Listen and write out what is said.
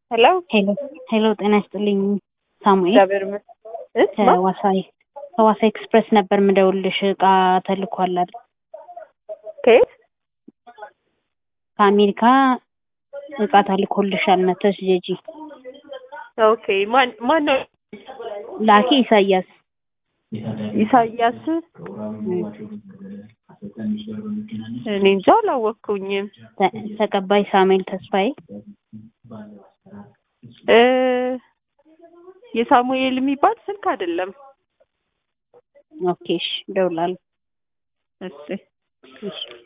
ሄሎ ሄሎ ሄሎ፣ ጤና ይስጥልኝ ሳሙኤል እግዚአብሔር ይመስገን። ከዋሳይ ከዋሳ ኤክስፕሬስ ነበር ምደውልሽ። እቃ ተልኳል አይደል? ከየት? ከአሜሪካ እቃ ተልኮልሻል መተሽ ጀጂ። ኦኬ ማን ማን ነው? ላኪ ኢሳያስ ኢሳያስ እኔ እንጃ አላወቅኩኝም። ተ- ተቀባይ ሳሙኤል ተስፋዬ እ የሳሙኤል የሚባል ስልክ አይደለም። ኦኬ እሺ፣ እደውላለሁ። እሺ እሺ